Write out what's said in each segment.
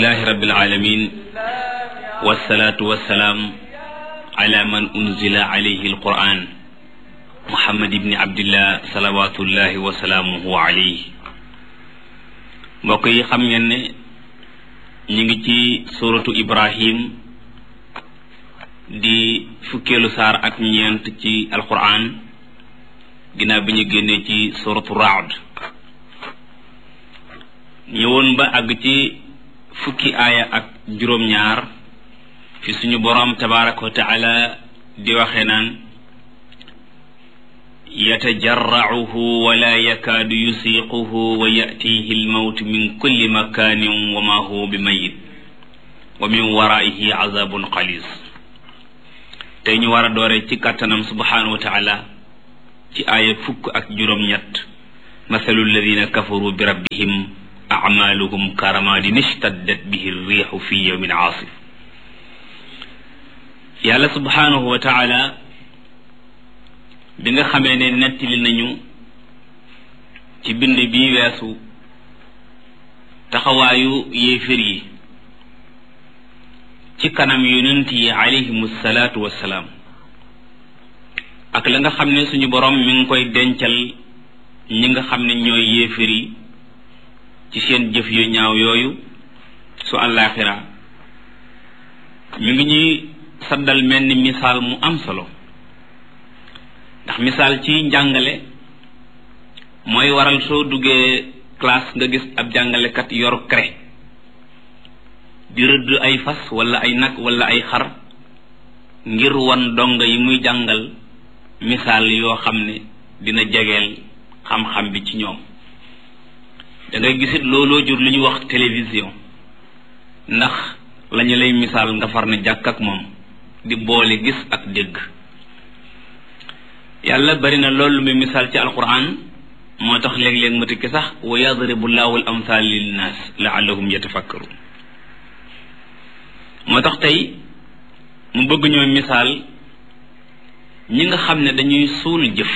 alhamdulilahi rabbil alamin wasalaatu wasalaam ala man unzila alayhi alquran muhammad ibni abdillah salawatullahi wasalaamuhu alayhi mbokk yi xam ngeen ne ñu ngi ci suratu ibrahim di fukkeelu saar ak ñeent ci alquran ginnaaw bi ñu génnee ci suratu raad ñëwoon ba àgg ci fukki aaya ak juróom-ñaar fi suñu boroom tabaraka wa taala di waxe naan yatajarracuhu wala yakaadu yusiiquhu wa yatihi almawt min kulli makanin wa ma huwa bi mayit wa min waraihi azabun xalis tey ñu war a doore ci kàttanam subhanahu wa taala ci aaya fukk ak juróom-ñett mathalu alladina kafaru bi rabbihim acmaaluhum karamadin ishtaddat bihi riixu fi yawmin aasif yàlla subhanahu wa taala bi nga xamee ne nettali nañu ci bind bi weesu taxawaayu yéefér yi ci kanam yonent yi alayhimu salaatu wassalaam ak la nga xam ne suñu borom mi ngi koy dencal ñi nga xam ne ñooy yéefér yi ci seen jëf yu ñaaw yooyu su àllaaxira mi ngi ñuy saddal mel ni misaal mu am solo ndax misaal ci njàngale mooy waral soo duggee classe nga gis ab jàngalekat yor craie di rëdd ay fas wala ay nag wala ay xar ngir wan donga yi muy jàngal misaal yoo xam ne dina jegeel xam-xam bi ci ñoom da ngay gisit looloo jur lu ñuy wax télévision ndax lañu lay misaal nga far ne jàkk ak moom di boole gis ak dégg yàlla bari na loolu muy misaal ci alquran moo tax léeg-léeg ma tikki sax wa yadribu llahu al amthal linnaas laallahum yatafakkarun moo tax tey mu bëgg ñoo misaal ñi nga xam ne dañuy suul jëf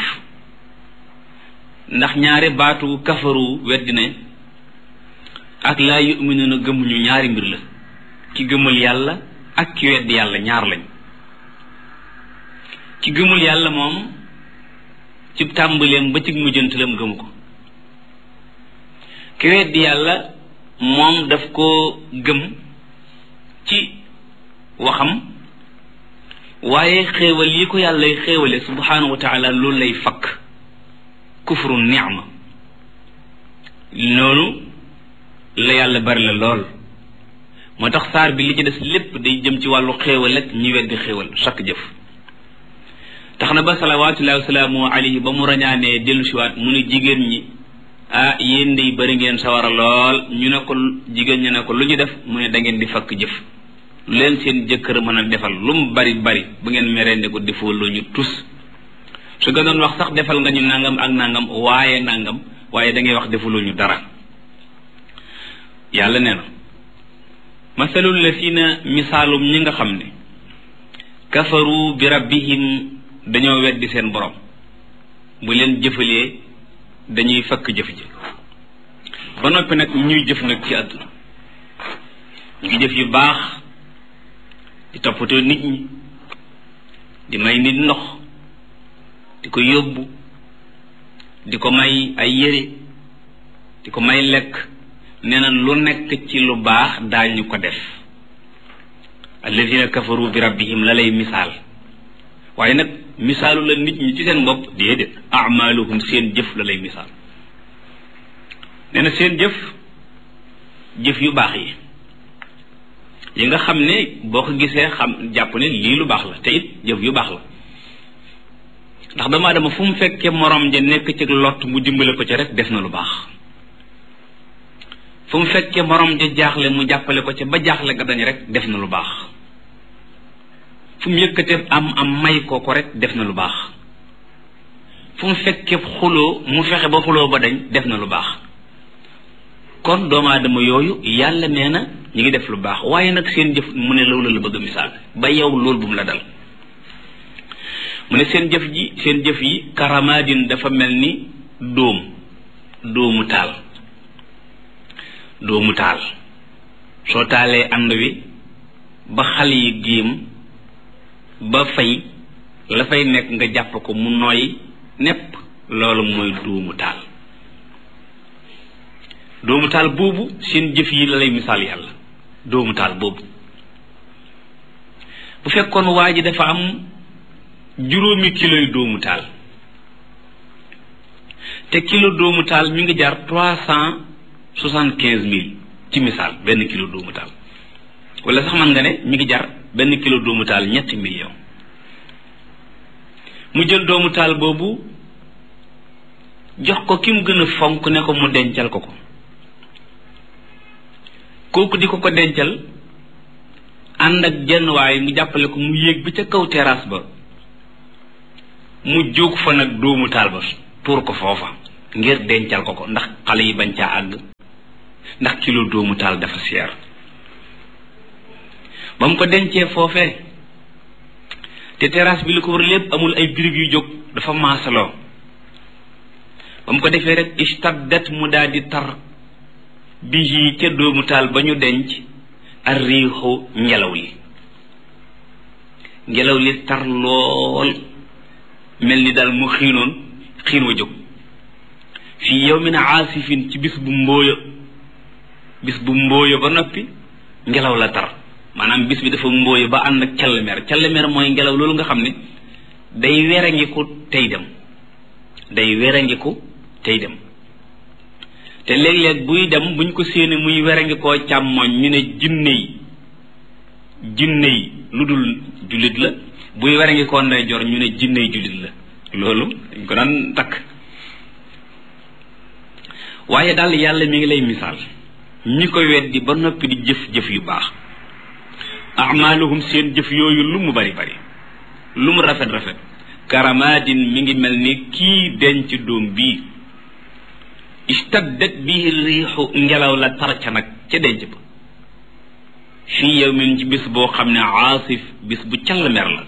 ndax ñaari baatu kafaru weddi ne ak laa yuminuuna gëmuñu ñaari mbir la ki gëmul yàlla ak ki weddi yàlla ñaar lañ ki gëmul yàlla moom ci tàmbaleem ba ci mujjantalam gëmu ko ki weddi yàlla moom daf koo gëm ci waxam waaye xéewal yi ko yàllay xéewale subhanahu wa taala loolu lay fakk kufru ni'ma noonu la yàlla bari la lool moo tax saar bi li ci des lépp day jëm ci wàllu xéewal ak ñi weddi xéewal chaque jëf tax na ba salawaatullahi wasalaamu alayhi ba mu rañaanee dellu siwaat mu ne jigéen ñi ah yéen day bari ngeen sawara lool ñu ne ko jigéen ñi ne ko lu ñu def mu ne da ngeen di fakk jëf lu leen seen jëkkër mën a defal lu mu bari bari bu ngeen merende ko defoo lu ñu tus su nga doon wax sax defal nga ñu nangam ak nangam waaye nangam waaye da ngay wax defuloo ñu dara yàlla nee na masalul lasina misaalum ñi nga xam ne kafaru bi rabbihim dañoo weddi seen borom bu leen jëfalee dañuy fakk jëf ji ba noppi nag ñuy jëf nag ci àdduna ñu ngi jëf yu baax di toppatoo nit ñi di may nit ndox di ko yóbbu di ko may ay yére di ko may lekk nee na lu nekk ci lu baax daañu ko def alladina kafaru bi rabbihim la lay misaal waaye nag misaalu la nit ñi ci seen bopp déedéet amaluhum seen jëf la lay misaal nee na seen jëf jëf yu baax yi yi nga xam ne boo ko gisee xam jàpp ne lii lu baax la te it jëf yu baax la ndax doomu aadama fu mu fekkee morom ja nekk ci lott mu dimbale ko ci rek def na lu baax fu mu fekkee morom ja jaaxle mu jàppale ko ci ba jaaxle ga dañ rek def na lu baax fu mu yëkkatee am am may ko ko rek def na lu baax fu mu fekkee xuloo mu fexe ba xuloo ba dañ def na lu baax kon doomu aadama yooyu yàlla nee na ñu ngi def lu baax waaye nag seen jëf mu ne loolu la bëgg a misaal ba yow loolu bu mu la dal mu ne seen jëf ji seen jëf yi karamadin dafa mel ni dóom dóomu taal dóomu taal soo taalee ànd wi ba xal yi géem ba fay la fay nekk nga jàpp ko mu nooy nepp loolu mooy dóomu taal dóomu taal boobu seen jëf yi la lay misaal yàlla dóomu taal boobu bu fekkoon waa ji dafa am juróomi kilo yu dóomu taal te kilo dóomu taal mi ngi jar trois cent soixante quinze mille ci misaal benn kilo dóomu taal wala sax man nga ne mi ngi jar benn kilo dóomu taal ñetti million mu jël dóomu taal boobu jox ko ki mu gën a fonk ne ko mu dencal ko ko kooku di ko ko dencal ànd ak jenn waaye mu jàppale ko mu yéeg bi ca kaw terrasse ba mu jóg fa nag dóomu taal ba pour ko foofa ngir dencal ko ko ndax xale yi bañ caa àgg ndax kilo dóomu taal dafa seer ba mu ko dencee foofee te terrasse bi li ko war lépp amul ay birig yu jóg dafa maasaloo ba mu ko defee rek istaddat mu daal di tar bihi ca dóomu taal ba ñu denc ar riixu ngelaw li ngelaw li tar lool mel ni daal mu xiinoon xiin wa jóg fii yawmin aasifin ci bis bu mbóoya bis bu mbóoya ba noppi ngelaw la tar maanaam bis bi dafa mbóoya ba ànd ak callemer callemer mooy ngelaw loolu nga xam ne day werangiku tey dem day werangiku tey dem te léeg-léeg buy dem buñ ko séenee muy werangi koo càmmoñ ñu ne jinne yi jinne yi lu dul jullit la buy werangi koo ndeyjoor ñu ne jinne yi jullit la loolu dañ ko daan takk waaye daal yàlla mi ngi lay misaal ñi ko weddi ba noppi di jëf-jëf yu baax amaaluhum seen jëf yooyu lu mu bari bari lu mu rafet rafet karamaadin mi ngi mel ni kii denc doom bii istaddat bihi riixu ngelaw la tar ca nag ca denc ba fii yawmin ci bis boo xam ne aasif bis bu call mer la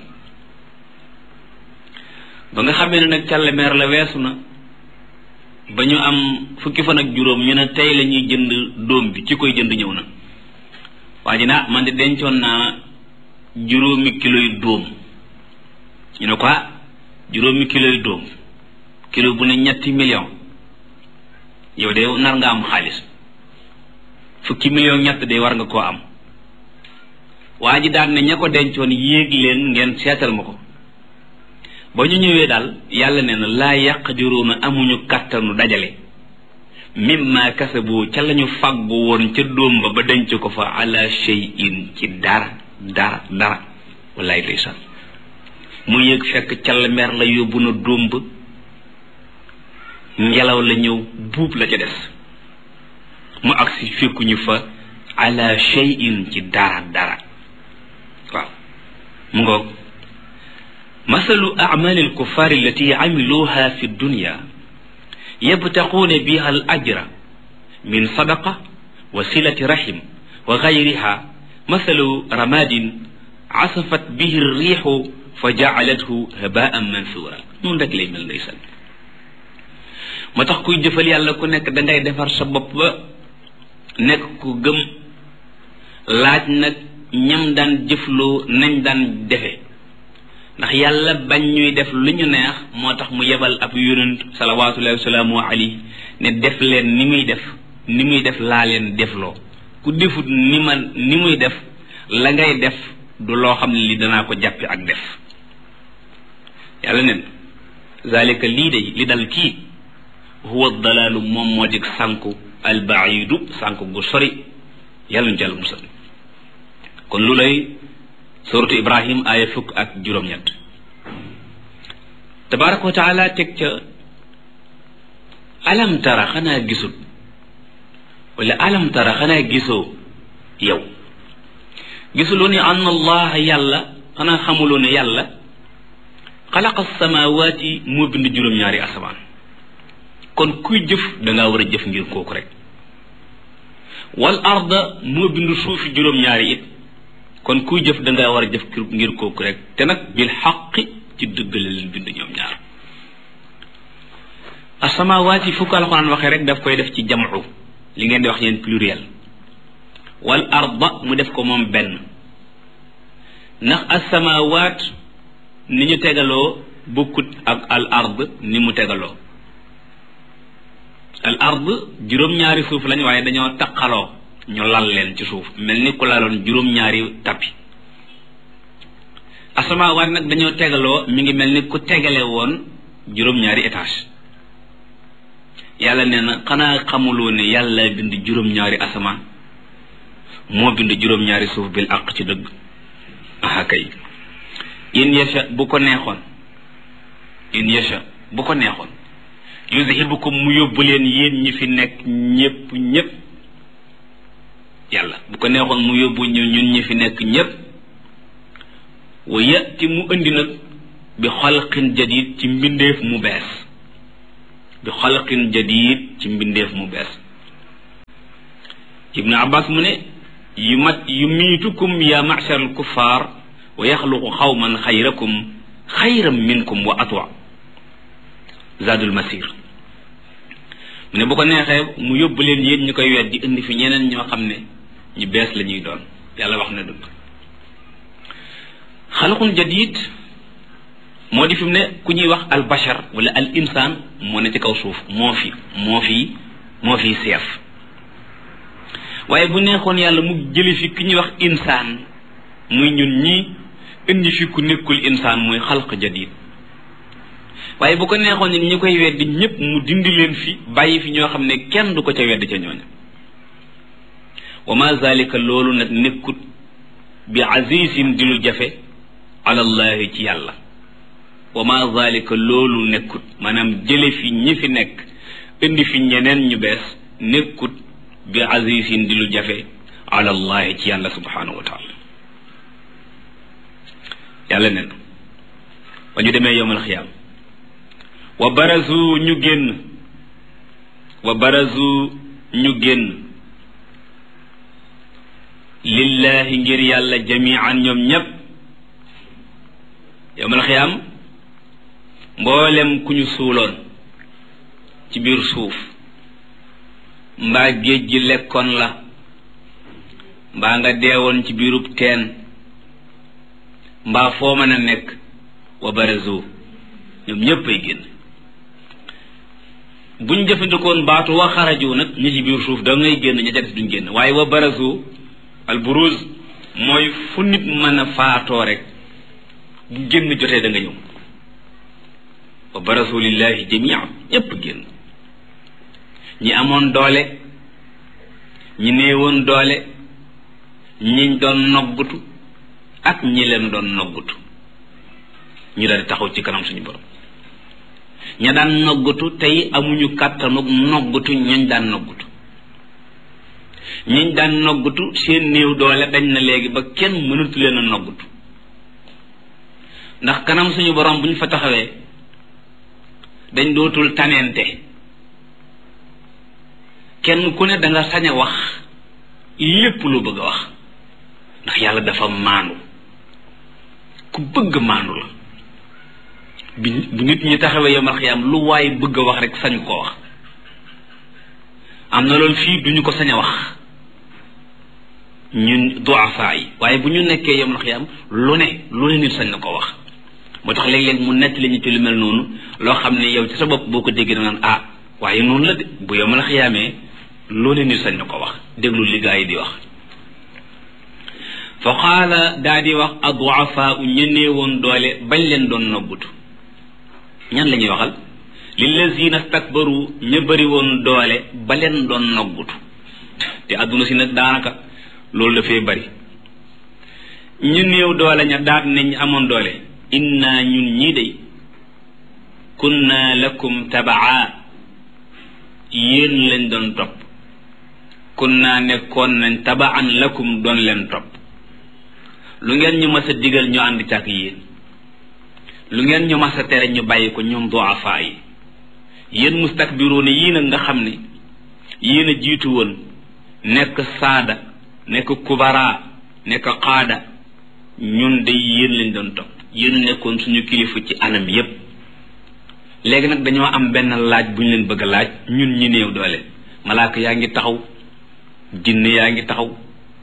ba nga xamee ne nag call mer la weesu na ba ñu am fukki fan ak juróom ñu ne tey la ñuy jënd doom bi ci koy jënd ñëw na waa ji naa man de dencoon naa juróomi kilo yu dóom ñu ne ko juróomi kilo yu dóom kilo bu ne ñetti million yow de nar nga am xaalis fukki million ñett de war nga koo am waa ji daan ne ña ko dencoon yéeg leen ngeen seetal ma ko ba ñu ñëwee daal yàlla nee na laa yaqdiruuna amuñu kàttanu dajale mimma kasabu ca lañu fàggu woon ca dóom ba ba denc ko fa ala shay'in ci dara dara dara wallaay ndeysaan mu yéeg fekk cal mer la yóbbu na dóom ba ngelaw la ñëw buub la ca des mu agsi fekkuñu fa ala shay'in ci dara dara waaw mu ngoog masalu acmaali alkuffar allati camiluha fi dunya yabtaquuna biha al ajra min sadaqa wa silati rahim wa gayriha masalu ramadin casafat bihi alriixu fa jacalathu habaan mansura noonu rek lay mel ndeysaan moo tax kuy jëfal yàlla ku nekk dangay defar sa bopp ba nekk ku gëm laaj nag ñam daan jëfloo nañ daan defe ndax yàlla bañ ñuy def lu ñu neex moo tax mu yebal ab yonent salawaatullahi wasalaamu alayhi ne def leen ni muy def ni muy def laa leen defloo ku defut ni ma ni muy def la ngay def du loo xam ne li danaa ko jàppi ak def yàlla nen zalika lii de li dal kii huwa dalaalu moom moo dig sànku albaidu sànku gu sori yàlla ñu jàll musal kon lu lay suratu ibrahim aaya fukk ak juróom-ñett tabaraka wa taala teg ca alam tara xanaa gisut wala alam tara xanaa gisoo yow gisuloo ni anna allah yàlla xanaa xamuloo ne yàlla xalaqa samawaati moo bind juróom-ñaari asamaan kon kuy jëf dangaa war a jëf ngir kooku rek wal arda moo bind suufi juróom-ñaari it kon kuy jëf dangaa war a jëf ngir kooku rek te nag bil xaqi ci dëgg la leen bind ñoom ñaar asamawaat yi fu ko alxuraan waxee rek daf koy def ci jamcu li ngeen di wax yeen pluriel wal arda mu def ko moom benn ndax asamawaat ni ñu tegaloo bokkut ak al ard ni mu tegaloo al ard juróom-ñaari suuf lañ waaye dañoo taqaloo ñu lal leen ci suuf mel ni ku laloon juróom-ñaari tappi asamaawaat nag dañoo tegaloo mi ngi mel ni ku tegale woon juróom-ñaari étage yàlla nee na xanaa xamuloo ne yàlla bind juróom-ñaari asamaan moo bind juróom-ñaari suuf bil àq ci dëgg aha kay in yasha bu ko neexoon in yasha bu ko neexoon yuzhibukum mu yóbbu leen yéen ñi fi nekk ñépp ñépp yàlla bu ko neexoon mu yóbbu ñu ñun ñi fi nekk ñépp wa yati mu indi nag bi xalqin jadid ci mbindeef mu bees bi xalqin jadid ci mbindeef mu bees ibnu abbas mu ne yu mat yu miitukum ya machar al kuffar wa yaxluqu xawman xayrakum xayram minkum wa atwa zadul masir mu ne bu ko neexee mu yóbbu leen yéen ñu koy weddi indi fi ñeneen ñoo xam ne ñu bees la ñuy doon yàlla wax na dëgg xalqun jadid moo di fi mu ne ku ñuy wax al bashar wala al insaan moo ne ci kaw suuf moo fi moo fi moo fi seef waaye bu neexoon yàlla mu jëli fi ki ñuy wax insaan muy ñun ñi indi fi ku nekkul insaan muy xalq jadid waaye bu ko neexoon ni ñu koy weddi ñépp mu dindi leen fi bàyyi fi ñoo xam ne kenn du ko ca weddi ca ñooña wa ma zalika loolu nag nekkut bi azizin di lu jafe alallahi ci yàlla wa ma zalika loolu nekkut maanaam jële fi ñi fi nekk indi fi ñeneen ñu bees nekkut bi azizin di lu jafe alallahi ci yàlla subhanahu wa taala yàlla nen ba ñu demee yowmal xiyaam wa barazu ñu génn wa barazu ñu génn lillahi ngir yàlla jamian ñoom ñépp yowmal xiyaam mboolem ku ñu suuloon ci biir suuf mbaa géej gi lekkoon la mbaa nga deewoon ci biirub teen mbaa foo mën a nekk wa barazu ñoom ñépp ay génn buñ jëfandikoon baatu wa xaraju nag ñi ci biir suuf da ngay génn ña ca des duñ génn waaye wa barazu al buruz mooy fu nit mën a faatoo rek bu génn jotee da nga ñëw wa barazu lillahi jamia ñépp génn ñi amoon doole ñi néewoon doole ñiñ doon noggutu ak ñi leen doon noggutu ñu daal di taxaw ci kanam suñu borom ña daan noggutu tey amuñu kàttanug noggutu ñañ daan noggutu ñiñ daan noggutu seen néew doole dañ na léegi ba kenn mënatu leen a noggutu ndax kanam suñu borom bu ñu fa taxawee dañ dootul tanente kenn ku ne da nga sañ a wax lépp lu bëgg a wax ndax yàlla dafa maandu ku bëgg maandu la bi bu nit ñi taxawee yomal xiyaam lu waay bëgg a wax rek sañ koo wax am na loolu fii duñu ko sañ a wax ñun duafa yi waaye bu ñu nekkee yomal xiyaam lu ne lu ne nit sañ na ko wax moo tax léeg-léeg mu nett li ñu ci lu mel noonu loo xam ne yow ci sa bopp boo ko déggee da naan ah waaye noonu la de bu yomal xiyaamee lu ne nit sañ na ko wax déglu li gaa yi di wax fa qaala daa di wax aduafa u ñenee woon doole bañ leen doon nobbutu ñan la ñuy waxal lillazina stakbaru ña bëri woon doole ba leen doon noggutu te àdduna si nag daanaka loolu dafay bëri ñu néew doole ña daat nañ amoon doole inna ñun ñii day kunna lakum tabaa yéen lañ doon topp kunna nekkoon nañ tabaan lakum doon leen topp lu ngeen ñu mas a digal ñu ànd càkk yéen lu ngeen ñu mas a tere ñu bàyyi ko ñoom duafa yi yéen mustakbiruuna yii nag nga xam ne yéen a jiitu woon nekk saada nekk kubara nekk qaada ñun de yéen lañ doon topp yéen nekkoon suñu kilifa ci anam yépp léegi nag dañoo am benn laaj bu ñu leen bëgg a laaj ñun ñi néew doole malaaka yaa ngi taxaw jinne yaa ngi taxaw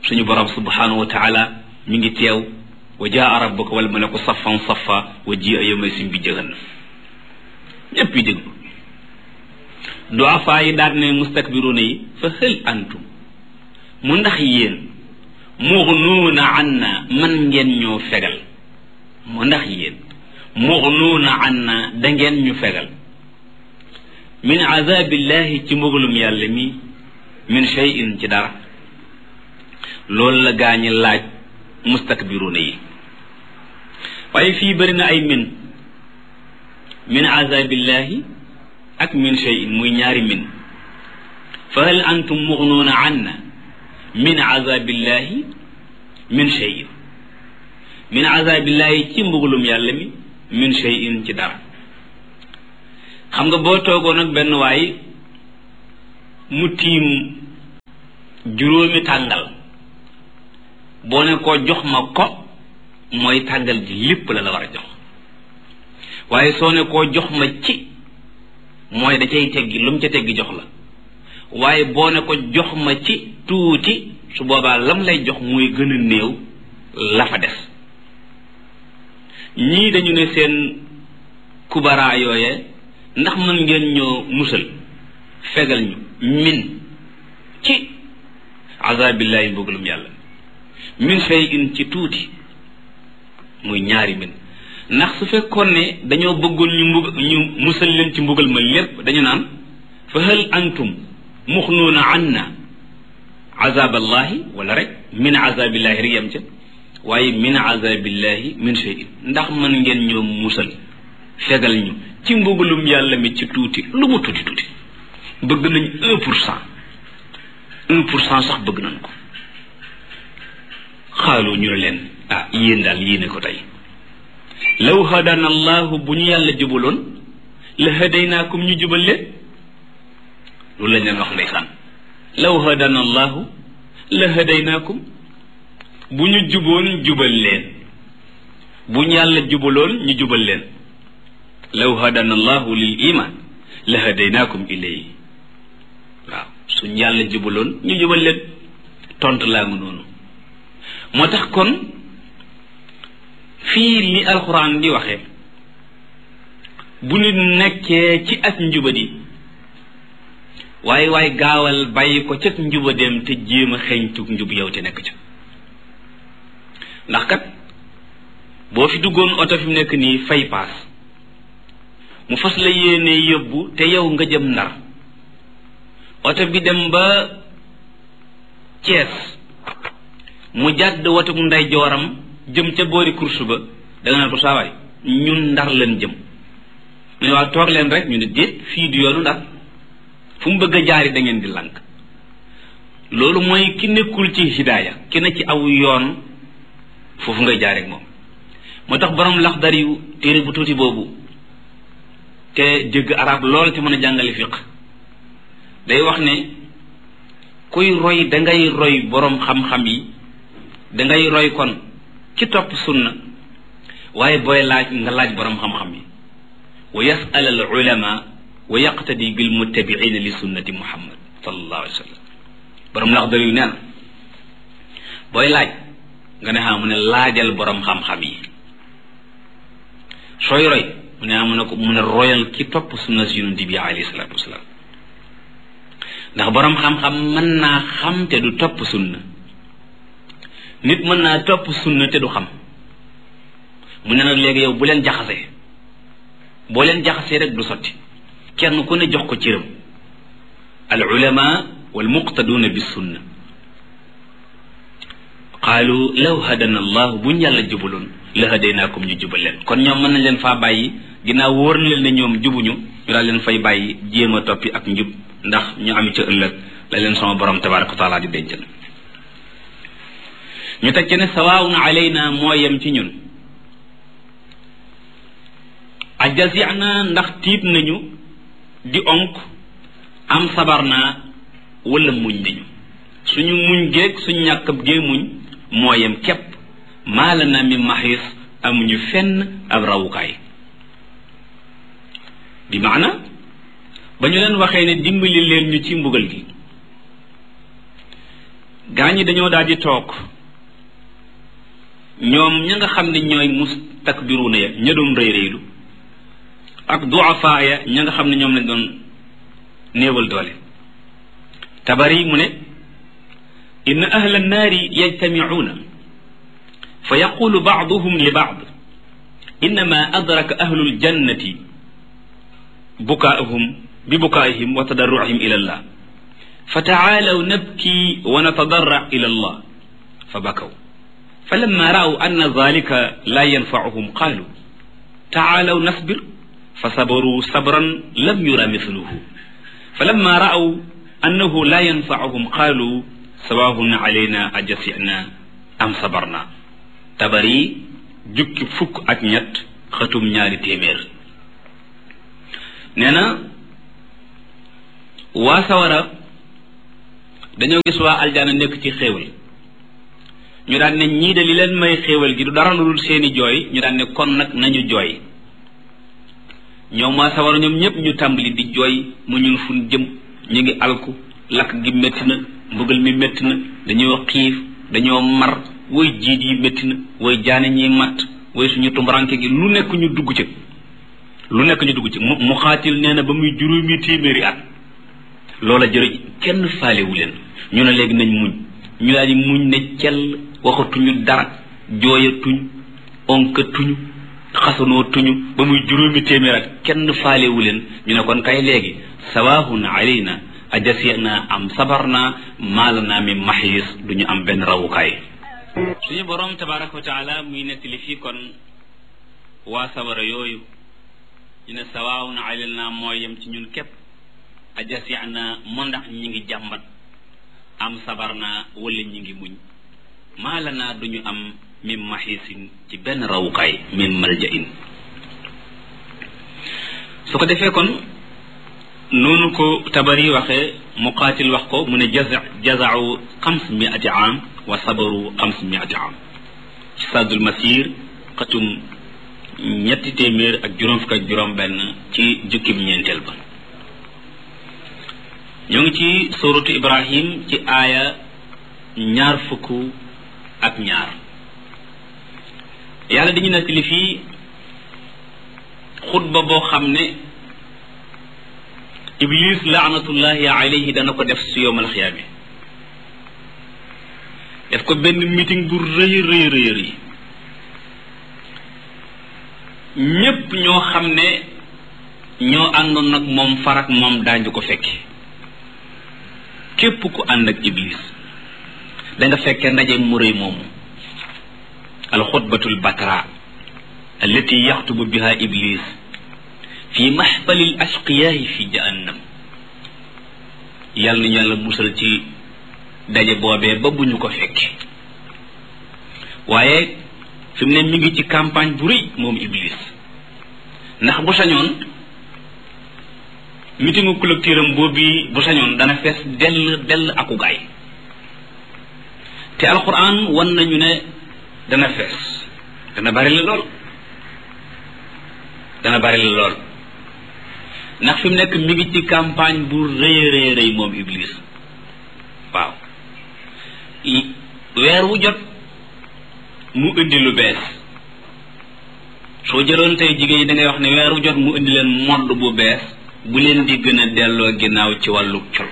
suñu borom subhanahu wa taala mi ngi teew wa jaa rabbuka wal malaku saffan saffa wa ji a yawma sim bi jahannam ñëpp yi déglu duafaa yi daal ne mustakbiruuna yi fa hël antum mu ndax yéen muxnuuna anna man ngeen ñoo fegal mu ndax yéen muxnuuna anna da ngeen ñu fegal min azabillahi ci mbugalum yàlla mi min shay'in ci dara loolu la gaañi laaj mustakbiruuna yi waaye fii bëri na ay min min azabillahi ak min shay'in muy ñaari min fa hal antum muxnuuna anna min azabillahi min shay'in min azabillahi ci mbugalum yàlla mi min shay'in ci dara xam nga boo toogoon ak benn waay mu tiim juróomi tàngal boo ne ko jox ma ko mooy tàngal ji lépp la la war a jox waaye soo ne koo jox ma ci mooy da cay teggi lu mu ca teggi jox la waaye boo ne ko jox ma ci tuuti su boobaa lam lay jox mooy gën a néew la fa des ñii dañu ne seen kubara yooye ndax mën ngeen ñoo musal fegal ñu min ci azabillahi mbugalum yàlla min fay in ci tuuti muy ñaari min ndax su fekkoon ne dañoo bëggoon ñu mbug ñu musal leen ci mbugal ma lépp dañu naan fa hal antum muxnuuna anna azaballahi wala rek min azabillahi rek yam ca waaye min azabillahi min shay'in ndax mën ngeen ñoo musal fegal ñu ci mbugalum yàlla mi ci tuuti lu mu tuuti tuuti bëgg nañ un pour cent un pour cent sax bëgg nañ ko xaalu ñu ne leen ah yéen daal yéene ko tey law hadana allahu bu ñu yàlla jubaloon la hadaynaakum ñu jubal leen loolu lañ leen wax ndeysaan law hadana allahu la hadaynaakum bu ñu juboon jubal leen bu ñu yàlla jubaloon ñu jubal leen law hadana allahu lil iman la hadaynaakum ilayhi waaw suñ yàlla jubaloon ñu jubal leen tontu laa ngi noonu moo tax kon fii li alxuraan di waxe bu nit nekkee ci ak njubadi waaye waaye gaawal bàyyi ko ca njubadeem te jéem a xeeñtug njub yow te nekk ca ndax kat boo fi duggoon oto fi mu nekk nii fay paas mu fas la yéene yóbbu te yow nga jëm ndar oto bi dem ba Cees mu jàdd watuk nday jooram jëm ca boori course ba da nga naan ko saawaay ñun ndar leen jëm mu ne waa toog leen rek ñu ne déet fii du yoonu ndar fu mu bëgg a jaari da ngeen di lànk loolu mooy ki nekkul ci hidaaya ki ne ci aw yoon foofu ngay jaaree ak moom moo tax borom laxdar yu téere bu tuuti boobu te jëgg arab lool te mën a jàngale fiq day wax ne kuy roy dangay roy borom xam-xam yi dangay roy kon ci topp sunna waaye booy laaj nga laaj borom xam-xam yi wa yasal al ulama wa yaqtadi bil muttabiina li sunnati muhammad sallallahu alayhi wa sallam borom laxdar yu nee na booy laaj nga ne xam mu ne laajal borom xam-xam yi sooy roy mu ne mu ne ko mu ne royal ki topp sunna si yonent bi alayhi salaatu wasalaam ndax borom xam-xam mën naa xam te du topp sunna nit mën naa topp sunna te du xam mu ne nag léegi yow bu leen jaxasee boo leen jaxasee rek du sotti kenn ku ne jox ko cëram al ulama wal muqtaduuna bis sunna qaalu law hadana allah buñ yàlla jubaloon la hadaynaakum ñu jubal leen kon ñoom mën nañ leen faa bàyyi ginnaaw wóor na leen ne ñoom jubuñu ñu daal leen fay bàyyi jéem a toppi ak njub ndax ñu am ca ëllëg la leen sama borom tabaraka wa taala di dencal ñu teg ci ne sawaawun alayna moo yem ci ñun ajazina ndax tiit nañu di onk am sabar naa wala muñ nañu suñu muñ géeg suñu ñàkkab gee muñ moo yem képp maala na mi maxis amuñu fenn ab rawukaay bi maana ba ñu leen waxee ne dimbali leen ñu ci mbugal gi gaa ñi dañoo daal di toog ñoom ña nga xam ne ñooy mustakbiruuna ya ña doon rëy rëylu ak duafaa ya ña nga xam ne ñoom lañ doon néewal doole tabari mu ne inna ahla annaari yajtamicuuna fa yaqulu bacduhum li bacd innama adraka ahlu ljannati bukaahum bi bukaahim wa tadarrucihim ila allah fa tacaalaw nabki wa natadarrac ila allah fa bakaw فلما رأوا أن ذلك لا ينفعهم قالوا تعالوا نصبر فصبروا صبرا لم يرى مثله فلما رأوا أنه لا ينفعهم قالوا سواء علينا أجسعنا أم صبرنا تبري جك فك أكنيت ختم ñaari téeméer nee na waa sawara dañoo gis waa aljana nekk ci xéewal ñu daan ne ñii de li leen may xéewal gi du dara lu dul seeni jooy ñu daan ne kon nag nañu jooy ñoom waa sawara ñoom ñëpp ñu tàmbali di jooy mu ñun fun jëm ñu ngi alku lakk gi métti na mbugal mi métti na dañoo xiif dañoo mar woy jiit yi métti na woy jaane ñi matt woy suñu tumbaranke gi lu nekk ñu dugg ci lu nekk ñu dugg ci mu mu xaatil nee na ba muy juróomi téeméeri at loola jërëj kenn faalewu leen ñu ne léegi nañ muñ ñu daal di muñ ne cell waxatuñu dara jooyatuñ onkatuñu xasanoo tuñu ba muy juróomi téeméer ak kenn faalewu leen ñu ne kon kay léegi sawaahun alayna ajasina am sabarna maalana mi maxiis duñu am benn rawukaay suñu borom tabaraka wa taala muy nettali fii kon waa sabara yooyu ñu ne sawaahun alayna mooy yem ci ñun képp ajasina mu ndax ñi ngi jàmbat am sabar naa wala ñi ngi muñ maala naa duñu am min maxiisin ci benn rawukaay min malja in su ko defee kon noonu ko tabari waxee muqaatil wax ko mu ne jaza jazau xams miati am wa sabaru xams miati am ci saddul masir xatum ñetti téeméer ak juróom fukk ak juróom benn ci jukkib ñeenteel ba ñoo ngi ci suratu ibrahim ci aaya ñaar fukk ak ñaar yàlla dañu nettali fii xutba boo xam ne iblis laanatullahi alayhi dana ko def su yowmal xiyaame def ko benn meeting bu rëy rëy rëy rëy ñépp ñoo xam ne ñoo àndoon nag moom farak moom daañu ko fekke képp ku ànd ak iblis da nga fekkee ndaje mu rëy moomu alxutbatul batra allati yaxtubu biha iblis fi maxfali l ashqiyaahi fi jahannam yàlla nañu yàlla musal ci daje boobee ba bu ñu ko fekke waaye fi mu ne mi ngi ci campagne bu rëy moom iblis ndax bu sañoon mitingu collecteur am boobu bu sañoon dana fees dell dell aku gaay te alquran wan nañu ne dana fees dana bari la lool dana bari la lool ndax fi mu nekk mi ngi ci campagne bu rëy rëy rëy moom iblis waaw weer wu jot mu indi lu bees soo jëloon tey jigéen ñi da ngay wax ne weer wu jot mu indi leen modd bu bees bu leen di gën a delloo ginnaaw ci wàllu col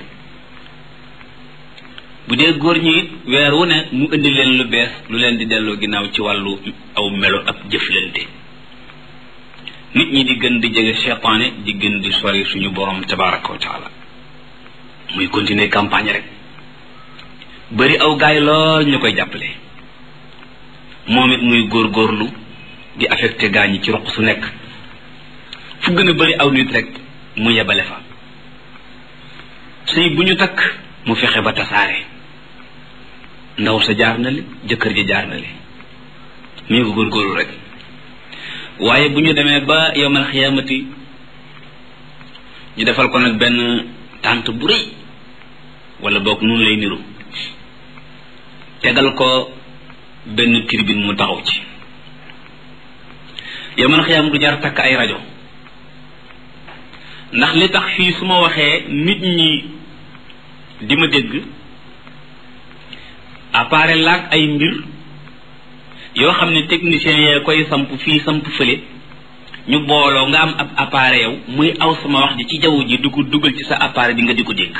bu dee góor ñi it weer wu ne mu indi leen lu bees lu leen di delloo ginnaaw ci wàllu aw melo ak jëflante nit ñi di gën di jege cheytaane di gën di sori suñu borom tabaraka wa taala muy continuer campagne rek bëri aw gaay lool ñu koy jàppale moom it muy góorgóorlu di affecté gaa ñi ci roq su nekk fu gën a bëri aw nit rek mu yebale fa sëy bu ñu takk mu fexe ba tasaare ndaw sa jaar na li jëkkër ji jaar na li mii ko góorgóorlu rek waaye bu ñu demee ba yowmal xiyaamati ñu defal ko nag benn tànt bu rëy wala boog noonu lay niru tegal ko benn tribune mu taxaw ci yowmal xiyaam du jar takk ay rajo ndax li tax fii su ma waxee nit ñi di ma dégg appareil laag ay mbir yoo xam ne technicien yee koy samp fii samp fële ñu booloo nga am ab appareil yow muy aw sama wax ji ci jaww ji du ko dugal ci sa appareil bi nga di ko dégg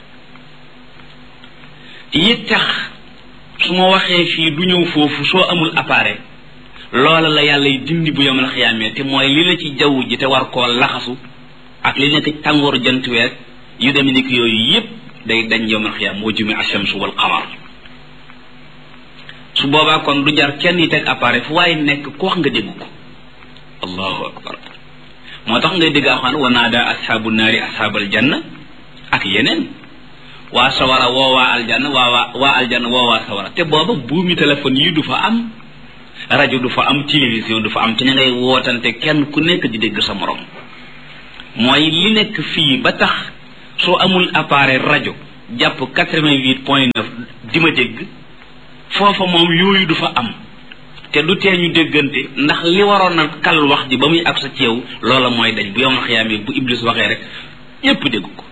yi tax su ma waxee fii du ñëw foofu soo amul appareil loola la yàlla y dindi bu yomal xiyaamee te mooy li la ci jaww ji te war koo laxasu ak li nekk tàngooru jant weer yu demee ni ki yooyu yépp day dañ yomal xiyaam moo jumi ashamsu wal qamar su boobaa kon du jar kenn yi teg appareil fu waaye nekk ku wax nga dégg ko allahu akbar moo tax ngay dégg axaan wa naada ashaabu naari ashaabal janna ak yeneen waa sawara woo waa aljanna waa waa waa aljanna woo waa sawara te booba buumi téléphone yi du fa am rajo du fa am télévision du fa am te ña ngay wootante kenn ku nekk di dégg sa morom mooy li nekk fii ba tax soo amul appareil rajo jàpp quatre-vingt-huit point neuf di ma dégg foofa moom yooyu du fa am te du tee ñu déggante ndax li waroon na kal wax ji ba muy ak sa ceew loola mooy dañ bu yomal xiyaamee bu iblis waxee rek ñépp dégg ko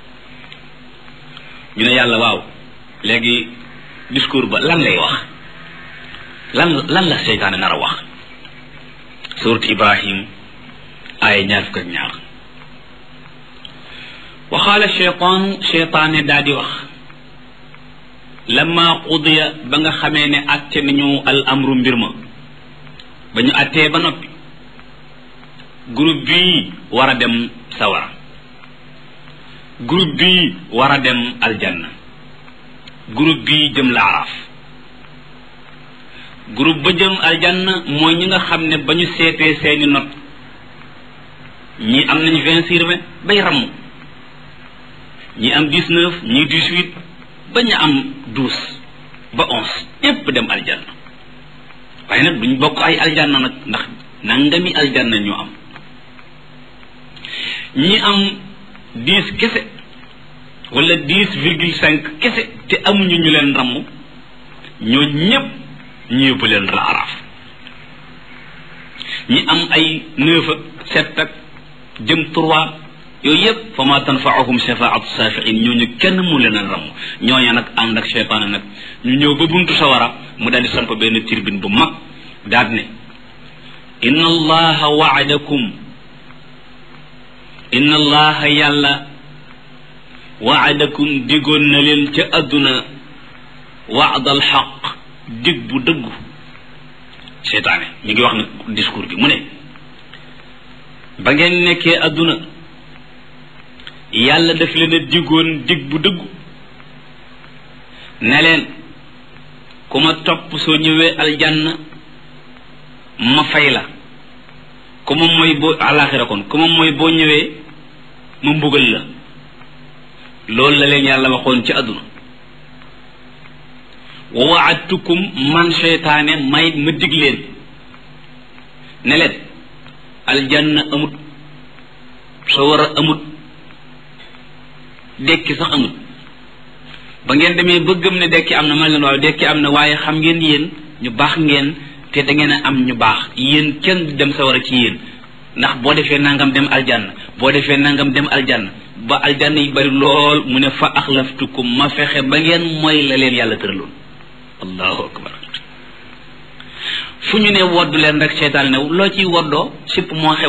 ñu ne yàlla waaw léegi discours ba lan lay wax lan lan la seytaane nar a wax surat ibrahim aaya ñaar fukk ak ñaar waxaala cheytaanu cheytaane daa di wax lamma qudiya ba nga xamee ne atte nañu al amru mbir ma ba ñu attee ba noppi groupe bii war a dem sawara groupe bii war a dem aljanna groupe bii jëm laaraaf groupe ba jëm aljanna mooy ñi nga xam ne ba ñu seetee seeni not ñii am nañ vingt sur vingt bay ramm ñii am dix neuf ñii dix huit ba ñu am douze ba onze yépp dem aljanna waaye nag duñ bokk ay aljanna nag ndax nangami aljanna ñu am ñi am dix kese wala dix virgule cinq kese te amuñu ñu leen ramm ñoo ñépp ñu yóbbu leen laaraaf ñi am ay neuf ak sept ak jëm trois yooyu yëpp fa ma tanfaahum shafaatu safiin ñooñu kenn mu leen a ramm ñooña nag ànd ak cheytaane nag ñu ñëw ba buntu sawara mu daal di samp benn tirbin bu mag daal ne inna allaha waadakum inna allaha yàlla waadakum digoon na leen ca adduna waadal xaq dig bu dëggu cheytaane mi ngi wax nag discours bi mu ne ba ngeen nekkee adduna yàlla daf leen a digoon dig bu dëggu ne leen ku ma topp soo ñëwee aljanna ma fay la ku ma mooy boo alaxira kon ku ma mooy boo ñëwee ma mbugal la loolu la leen yàlla waxoon ci àdduna wa waadtukum man seytaane may ma dig leen ne leen aljanna amut soo war a amut dekki sax amut ba ngeen demee ba gëm ne dekki am na man leen waaw dekki am na waaye xam ngeen yéen ñu baax ngeen te da ngeen a am ñu baax yéen kenn du dem sawara ci yéen ndax boo defee nangam dem aljanna boo defee nangam dem aljanna ba aljanna yi bari lool mu ne fa axlaftukum ma fexe ba ngeen mooy la leen yàlla tëraloon allahu akbar fu ñu ne woddu leen rek seetaan ne loo ciy woddoo sipp moo xew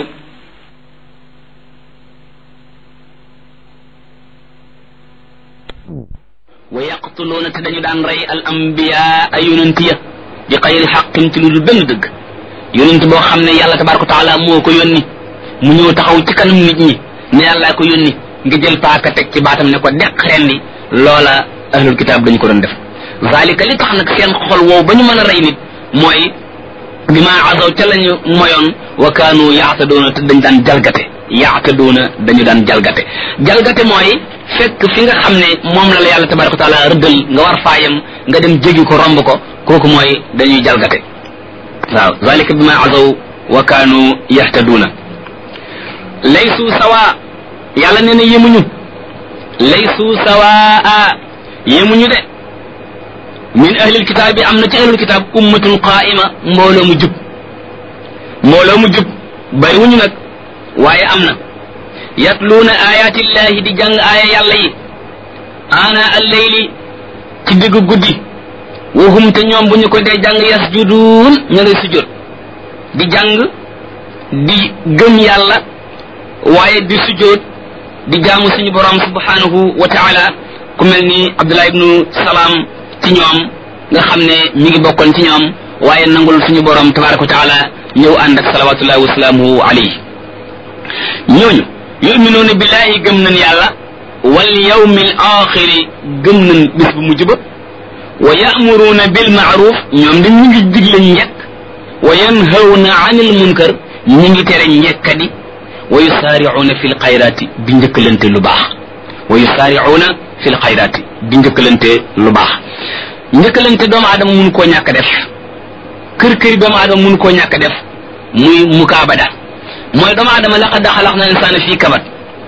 wa yaqtuluuna te dañu daan rey al ambiya ay yonent ya bi xayri xaqin ci lu dul benn dëgg yonent boo xam ne yàlla tabaraka wa taala moo ko yónni mu ñëw taxaw ci kanam nit ñi ne yàllaa ko yónni nga jël paaka teg ci baatam ne ko deq rendi loola ahlul kitaab dañu ko doon def zalika li tax nag seen xol woow ba ñu mën a rey nit mooy bi ma azaw ca lañu moyoon wa kaanu yaatadoona te dañ daan jalgate yaatadoona dañu daan jalgate jalgate mooy fekk fi nga xam ne moom la la yàlla tabaraka wa taala rëddal nga war faayam nga dem jégi ko romb ko kooku mooy dañuy jalgate waaw zalika bi ma azaw wa kaanu yahtaduuna laysu sawa yàlla nee na yemuñu laysu sawaa yemuñu de min ahlil kitaab yi am na ci ahlul kitaab ummatun qaa'ima mbooloo mu jub mbooloo mu jub bariwuñu nag waaye am na yatluuna ayaatillahi di jàng aaya yàlla yi ana alleyli ci diggu guddi wahum te ñoom bu ñu ko dee jàng yasjuduun ña ngay sujjóot di jàng di gëm yàlla waaye di sujjóot di jaamu suñu borom subhanahu wa taala ku mel ni abdullah ibnu salaam ci ñoom nga xam ne mi ngi bokkoon ci ñoom waaye nangul suñu borom tabaraka wa taala ñëw ànd ak salawatullahi wa salaamuhu alayhi ñooñu yuminuuna billahi gëm nañ yàlla wal yawmil axiri gëm nañ bis bu mujj ba wa ya'muruuna bil ma'ruf ñoom dañ ñu ngi digle njekk wa yanhawna anil munkar ñu ngi tere njekkadi wa yusaari'uuna fil xayraati di njëkkalante lu baax wa yusaari'uuna fil xayraati di njëkkalante lu baax njëkkalante doomu aadama mun koo ñàkk def kër këri doomu aadama mun koo ñàkk def muy mukaabada mooy doomu aadama laqad xalaqna insaana fii kabat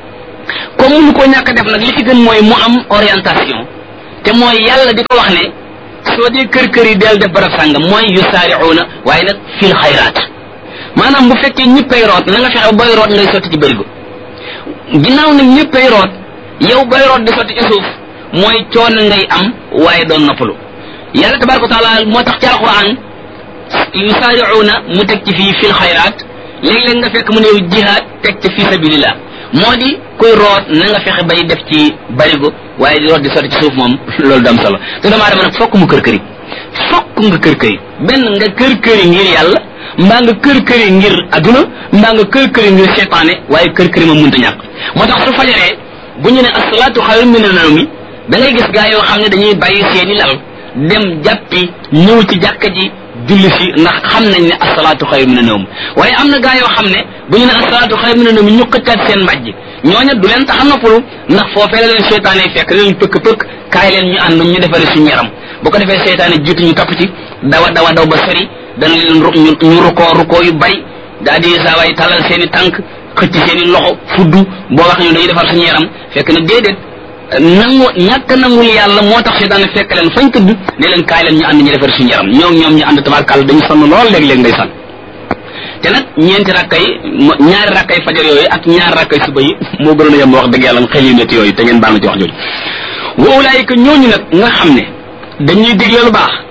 comme mun koo ñàkk def nag li ci gën mooy mu am orientation te mooy yàlla di ko wax ne soo dee kër kër yi del def barab sàngam mooy yusaari'uuna waaye nag fil xayraat maanaam bu fekkee ñëppay root na nga fexe booy root ngay sotti ci bërigo ginnaaw nag ñëppay root yow booy root di sotti ci suuf mooy coono ngay am waaye doon noppalu yàlla tabaraka wa taala moo tax ci alquran yusaari'uuna mu teg ci fii fil xayraat léeg-léeg nga fekk mu ne yow jihaad teg ci fi sabilillah moo di kuy root na nga fexe bay def ci barigo waaye di root di sotti ci suuf moom loolu dam solo te doomu aadama nag fokk mu kër këri fokk nga kër këri benn nga kër këri ngir yàlla mbaa nga kër këri ngir aduna mbaa nga kër këri ngir seytaane waaye kër këri moom mënta ñàkk moo tax su fajaree bu ñu ne asalaatu xayrun mina nawmi da ngay gis gaa yoo xam ne dañuy bàyyi seeni lal dem jàppi ñëw ci jàkka ji julli si ndax xam nañ ne asalaatu xayru mina nawm waaye am na gaa yoo xam ne bu ñu ne asalaatu xayru mina nawm ñu xëccaat seen mbàjj ñooña du leen tax a noppalu ndax foofee la leen seytaane fekk leen pëkk pëkk kaay leen ñu ànd ñu defare suñu yaram bu ko defee seytaane jiitu ñu topp ci dawa dawa daw ba sori dana leen ru ñu rukoo rukoo yu bari daa di saawaay talal seen i tànk xëcc seen i loxo fuddu boo wax ñu dañuy defar suñu yaram fekk na déedéet nangu ñàkk nangul yàlla moo tax seytaane fekk leen fañ tëdd ne leen kaay leen ñu ànd ñu defar suñu yaram ñoom ñoom ñu ànd tabarkàlla dañu sonn lool léeg-léeg ngay sonn te nag ñeenti rakkay ñaari rakkay fajar yooyu ak ñaari rakkay suba yi moo gënoon a yem wax dëgg yàlla xel yu métti yooyu te ngeen baal ma ci wax jooju wa ulaayika ñooñu nag nga xam ne dañuy digle lu baax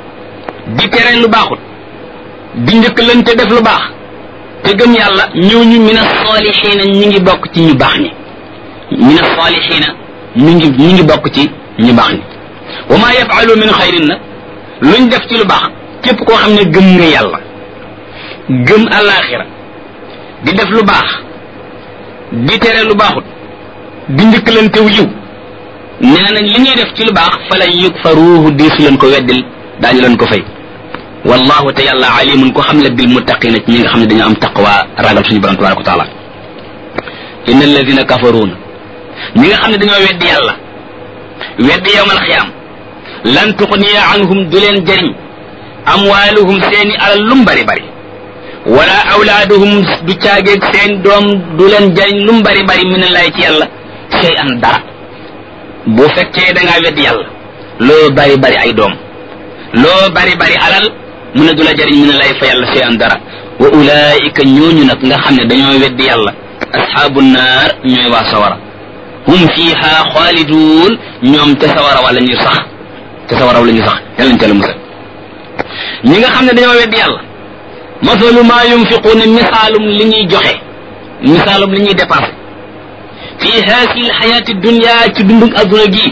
di tere lu baaxut di njëkkalante def lu baax te gëm yàlla ñooñu min as-saalihiina ñi ngi bokk ci ñu baax ñi min as-saalihiina ñu ngi ñu ngi bokk ci ñu baax ñi wa maa yafalu min xayrin nag luñ def ci lu baax képp koo xam ne gëm nga yàlla gëm alaxira di def lu baax di tere lu baaxut di njëkkalantew yiw nee nañ li ñuy def ci lu baax fa lan yukfaruuhu diisu leen ko weddil daañu leen ko fay wallahu te yàlla alimun ko xam le bil muttaqina ci ñi nga xam ne dañu am taqwa ragal suñu borom tabaraka wa taala inna alladina kafaruuna ñi nga xam ne dañoo weddi yàlla weddi yowmal xiyaam lan tuxniya anhum du leen jëriñ amwaaluhum seeni alal lum bari bari wala awlaaduhum du caageeg seen doom du leen jëriñ lum bari bari min lay ci yàlla sey an dara bu fekkee da ngaa weddi yàlla loo bari bari ay doom loo bari bari alal mu ne du la jëriñ min lay fa yàlla sey an dara wa ulaika ñooñu nag nga xam ne dañoo weddi yàlla ashaabu naar ñooy waa sawara hum fiha xaaliduun ñoom te sawara wala ñu sax te sawara wala ñu sax yàlla ñu teel a musal ñi nga xam ne dañoo weddi yàlla masalu maa yunfiquuna misaalum li ñuy joxe misaalum li ñuy dépensé fii haasi lxayaati dunia ci dundug adduna gi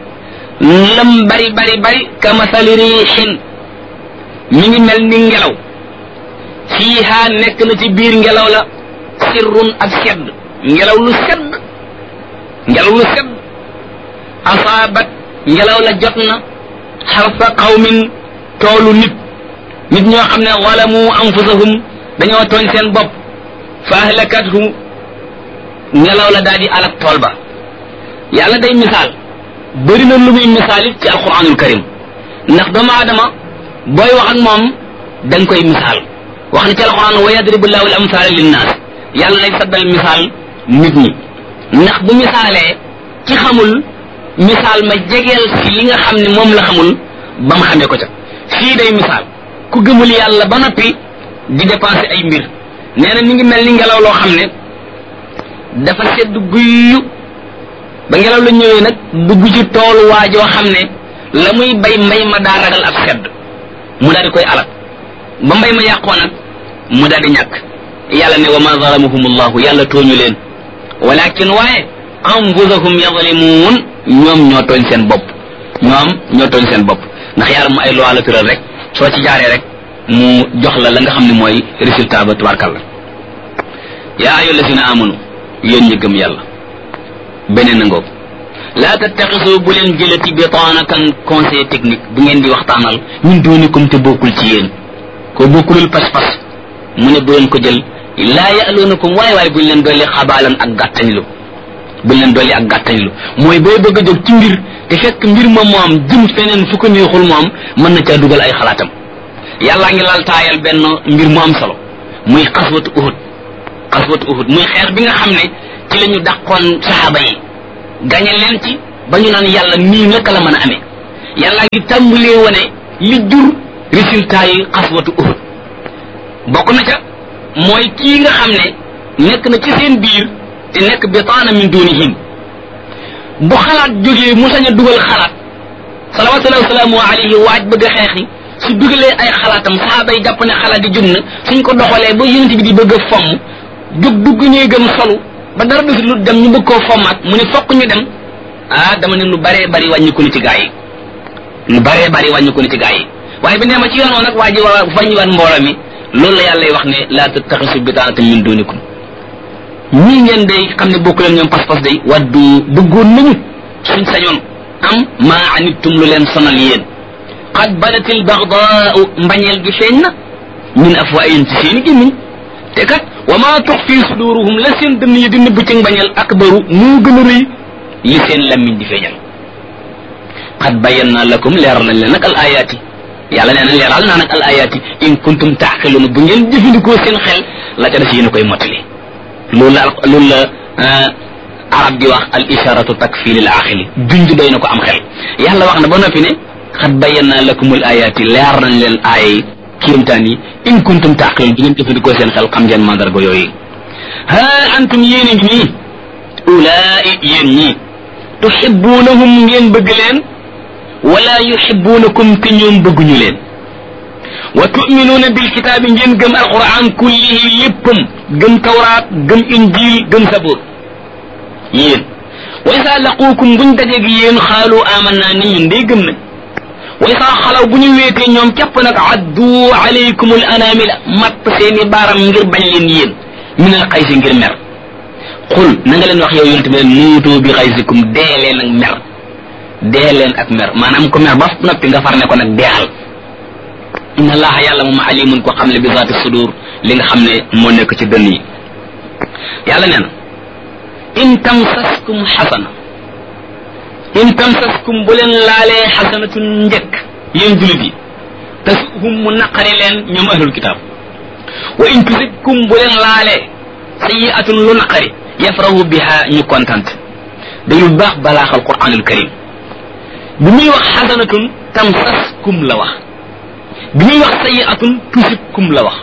lam bari bari bari ka masali riixin mi ngi mel ni ngelaw fiiha nekk na ci biir ngelaw la sirrun ak sedd ngelaw lu sedd ngelaw lu sedd asaabat ngelaw la jot na xarfa qawmin toolu nit nit ñoo xam ne walamu anfusahum dañoo tooñ seen bopp fa ahlakathu ngelaw la daal di alak tool ba yàlla day misaal bëri na lu muy misaal it ci alquranul karim ndax doomu aadama booy wax ak moom da nga koy misaal wax na ci alquran wa yadribu llahu al amsaala linnaas yàlla lay saddal misaal nit ñi ndax bu misaalee ci xamul misaal ma jegeel si li nga xam ne moom la xamul ba mu xamee ko ca fii day misaal ku gëmul yàlla ba noppi di dépenser ay mbir nee na mi ngi mel ni ngelaw loo xam ne dafa sedd guyyu ba ngelaw la ñëwee nag dugg ci toolu waajoo xam ne la muy bay mbay ma daa ragal ab sedd mu daal di koy alal ba mbay ma yàqoo nag mu daal di ñàkk yàlla ne wa ma zalamuhum allahu yàlla tooñu leen walakin waaye anfusahum yazlimuun ñoom ñoo tooñ seen bopp ñoom ñoo tooñ seen bopp ndax yàlla mu ay loi la tëral rek soo ci jaaree rek mu jox la la nga xam ne mooy résultat ba tubarkalla yaa ayu lasina amanu yéen ñi gëm yàlla beneen a ngoog laa tattaxisu bu leen jëlati bitaanatan conseil technique bu ngeen di waxtaanal ñun doonikum te bokkul ci yéen ko bokkulul pas-pas mu ne bu leen ko jël laa ya'luunakum waaye waaye buñ leen dolli xabaalan ak gàttañlu buñ leen dolli ak gàttañlu mooy booy bëgg a jóg ci mbir te fekk mbir ma moom jëm feneen fu ko neexul moom mën na caa dugal ay xalaatam yàllaa ngi lal taayal benn mbir mu am solo muy xaswatu uhud xaswatu uhud muy xeex bi nga xam ne ci la ñu dàqoon saxaaba yi gañe leen ci ba ñu naan yàlla nii naka la mën a amee yàllaa ngi tàmbalee wane li jur résultat yi xaswatu uhud bokk na ca mooy kii nga xam ne nekk na ci seen biir te nekk bitaana min dunihim bu xalaat jógee mu sañ a dugal xalaat salawatullahi wasalaamu alayhi waaj bëgg a xeexi su dugalee ay xalaatam saxaaba yi jàpp ne xalaat yi jub na suñ ko doxalee ba yonent bi di bëgg a fomm jóg dugg ñuy gëm solu ba dara desul lu dem ñu bëgg koo fommaat mu ne fokk ñu dem ah dama ne lu baree bari wàññi ko ni ci gaa yi lu baree bari wàññi ko ni ci gaa yi waaye bi nee ma ci yoon woon nag waa ji waa wàññiwaat mbooloo mi loolu la yàlla wax ne laa tattaxisu bitaanatan min dunikum ñii ngeen day xam ne bokku leen ñoom pas-pas day waddu bëggoon nañu suñ sañoon am maa anittum lu leen sonal yéen qad badatil bagdaau mbañeel gi feeñ na min afwaayim ci seeni gémmiñ te kat wa maa tux fii suduruhum la seen dënn yi di nëbb ci mbañeel akbaru moo gën a rëy li seen lammiñ di feeñal qad bayyana lakum leeral nañ leen nag al ayaati yàlla nee na leeral naa nag al ayaati in kuntum taaqiluuna bu ngeen jëfandikoo seen xel la ca des yéen a koy mottali loolu la loolu la arab di wax al isharatu takfi lil aqili junj doy na ko am xel yàlla wax na ba noppi ne xat bayyana lakum al ayaati leer nañ leen aay kéemtaan yi in kuntum taaqiluun bu ngeen jëfandikoo seen xel xam ngeen mandarga yooyu ha antum yéen a ngi nii ulaai yéen ñii tuhibbunahum ngeen bëgg leen wala yuhibbunakum te ñoom bëgguñu leen wa tuminuuna bilkitaabi ngeen gëm alquran kullihi léppam gëm tawraat gëm injil gëm sabur yéen wa isa laquukum buñ dajeeg yéen xaalu amanna ni ñun day gëm nañ wa isa xalaw bu ñu weetee ñoom képp nag addu alaykum al anamila matt seeni baaram ngir bañ leen yéen min al xaysi ngir mer xul na nga leen wax yow yonent bi leen muutu bi xaysikum dee leen ak mer dee leen ak mer maanaam ko mer ba noppi nga far ne ko nag deexal inna allaha yàlla moom alimun ko xam ne bi zaati sudur li nga xam ne moo nekk ci dënn yi yàlla nee na in tamsaskum xasana in tamsaskum bu leen laalee xasanatun njëkk yéen julit yi tasuhum mu naqari leen ñoom ahlul kitaab wa in tusibkum bu leen laalee sayiatun lu naqari yafrahu biha ñu kontante dañu baax balaaxal quranul karim bi muy wax xasanatun tamsaskum la wax bi muy wax sayiatun tusibkum la wax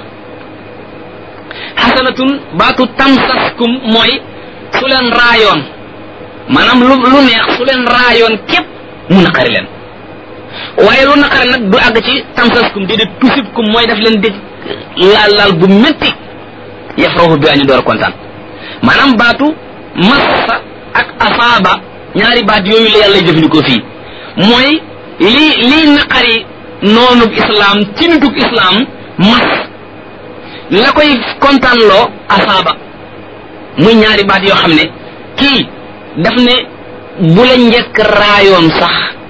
xasanatun baatu tamsaskum mooy su leen raayoon maanaam lu lu neex su leen raayoon képp mu naqari leen waaye lu naqari nag du àgg ci tamsaskum déedéet tusibkum mooy daf leen di laal laal bu métti yafrahu bi añu door a kontaan maanaam baatu massa ak asaaba ñaari baat yooyu la yàlla jëfandikoo fii mooy lii lii naqari noonub islam ci nitug islam mas la koy kontaan loo asaaba muy ñaari baat yoo xam ne kii daf ne bu la njëkk raayoon sax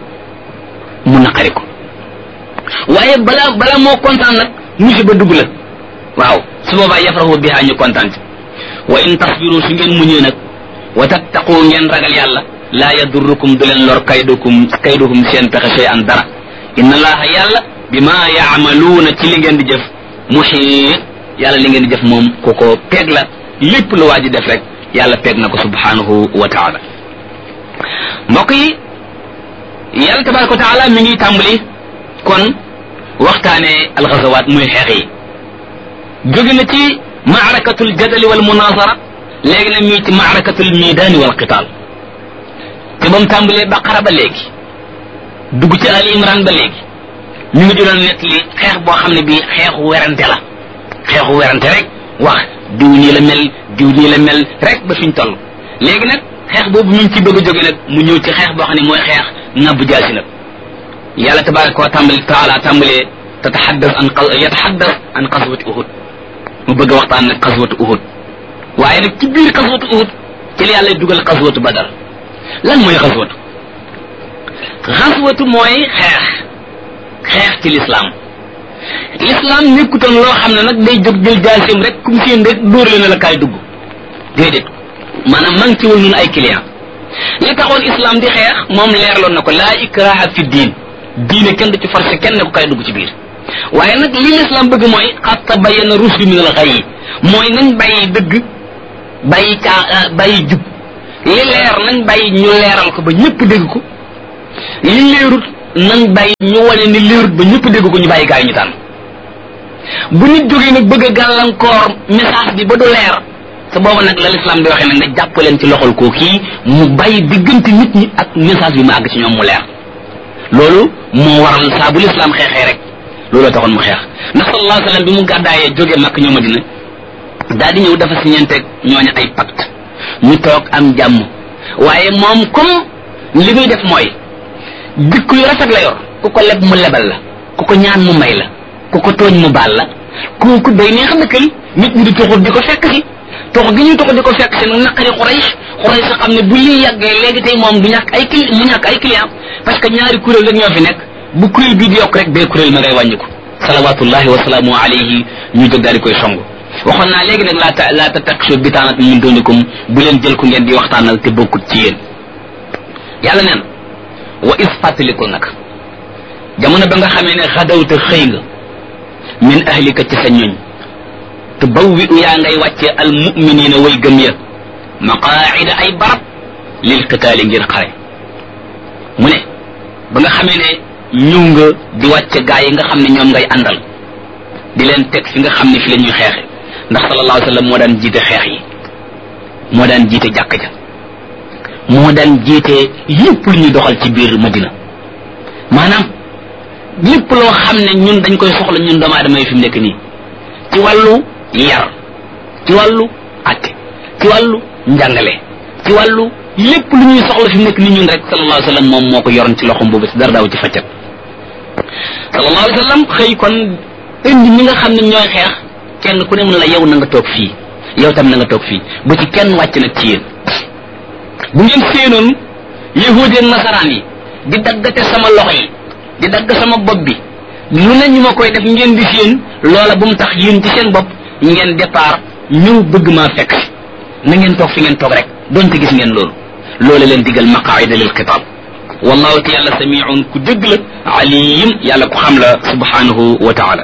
mu naqari ko waaye bala bala moo kontaan nag musiba dugg la waaw su boobaa yafrahu biha ñu kontaan ci wa in tasbiru su ngeen muñee nag wa tattaqu ngeen ragal yàlla laa yadurrukum du leen lor kaydukum kaydukum seen pexe sey an dara inna allaha yàlla bima yaamaluuna ci li ngeen di jëf muxiit yàlla li ngeen di jëf moom ku ko peeg la lépp lu waa ji def rek yàlla peeg na ko subhanahu wa taala mbokk yi yàlla tabaraka wa taala mi ngi tàmbali kon waxtaane alxazawaat muy xeex yi jóge na ci maarakatul jadali wal munazara léegi nag mii ci maarakatul midaani wal qitaal te ba mu tàmbalee baqara ba léegi dugg ci Ali Imran ba léegi ñu ngi doon nett li xeex boo xam ne bii xeexu werante la xeexu werante rek wax diw nii la mel diw nii la mel rek ba fi ñu toll léegi nag xeex boobu ñu ngi ci bëgg a jóge nag mu ñëw ci xeex boo xam ne mooy xeex ngàbb jaasi nag yàlla tabaraka wa tàmbali taala tàmbalee tataxaddas an yataxaddas an xaswati uhud mu bëgg a waxtaan nag xaswatu uhud waaye nag ci biir xaswatu uhud ci la yàlla dugal xaswatu badar lan mooy xaswatu xaswatu mooy xeex xeex ci lislaam lislaam nekkutoon loo xam ne nag day jóg jël jaasim rek kum seen rek dóor leen la kaay dugg déedéet maanaam maa ngi ci woon ñun ay client li taxoon islam di xeex moom leerloon na ko laa ikraha fi diin diine kenn du ci forcé kenn ne ko kaay dugg ci biir waaye nag li l'islam bëgg mooy xat tabayyana rushdu min al ghayy mooy nañ bàyyi dëgg bàyyi caa bàyyi jub li leer nañ bàyyi ñu leeral ko ba ñëpp dégg ko li leerut nañ bàyyi ñu wane ni leerut ba ñëpp dégg ko ñu bàyyi gaa yi ñu tànn bu nit jógee nag bëgg a gàllankoor message bi ba du leer te booba nag la l'islam di waxee nag nga jàpp leen ci loxol koo kii mu bàyyi diggante nit ñi ak message bi mu àgg ci ñoom mu leer loolu moo waral saa bu l'islam xeexee rek looloo taxoon mu xeex ndax sallallahu alayhi wa sallam bi mu gàddaayee jógee Makka ñëw Madina daal di ñëw dafa siñeenteeg ñooñu ay pacte ñu toog am jàmm waaye moom comme li muy def mooy dikk yu rafet la yor ku ko leb mu lebal la ku ko ñaan mu may la ku ko tooñ mu baal la kooku day neex a dëkkal nit ñi di toxut di ko fekk si tox gi ñuy toxut di ko fekk si nag naqari Quraysh Quraysh xam ne bu lii yàggee léegi tey moom du ñàkk ay cli mu ñàkk ay client parce que ñaari kuréel rek ñoo fi nekk bu kuréel bii di yokk rek bee kuréel ma ngay wàññiku salawatullahi wa salaamu alayhi ñu jóg daal di koy song waxoon naa léegi nag laa ta laa ta takshu bitaanat min dunikum bu leen jël ku ngeen di waxtaanal te bokkut ci yéen yàlla neen wa is fàttalikul nag jamono ba nga xamee ne xadawta xëy nga min ahlika ci sa ñoñ te bawwi u yaa ngay wàcce al muminina way gëm ya maqaida ay barab lil qitaali ngir xare mu ne ba nga xamee ne ñëw nga di wàcce gaa yi nga xam ne ñoom ngay àndal di leen teg fi nga xam ne fi la ñuy xeexe ndax sallallahu alayhi wa sallam moo daan jiite xeex yi moo daan jiite jàkk ja moo daan jiite lépp lu ñuy doxal ci biir madina maanaam lépp loo xam ne ñun dañ koy soxla ñun doomu aadama yi fi mu nekk nii ci wàllu yar ci wàllu atte ci wàllu njàngale ci wàllu lépp lu ñuy soxla fi mu nekk nii ñun rek sallallahu alayhi wa sallam moom moo ko yoroon ci loxom boobu si dara daaw ci faccat sallallahu alayhi wa sallam xëy kon indi ñi nga xam ne ñooy xeex kenn ku ne mun la yow na nga toog fii yow tam na nga toog fii ba ci kenn wàcc nag ci yéen bu ngeen séenoon yahudi ak nasaraan yi di daggate sama loxo yi di dagg sama bopp bi lu ne ñu ma koy def ngeen di séen loola bu mu tax yéen ci seen bopp ngeen départ ñëw bëgg maa fekk si na ngeen toog fi ngeen toog rek donte gis ngeen loolu loola leen digal maqaida lil xitaab wallahu te yàlla samiun ku dégg la alim yàlla ku xam la subhanahu wa taala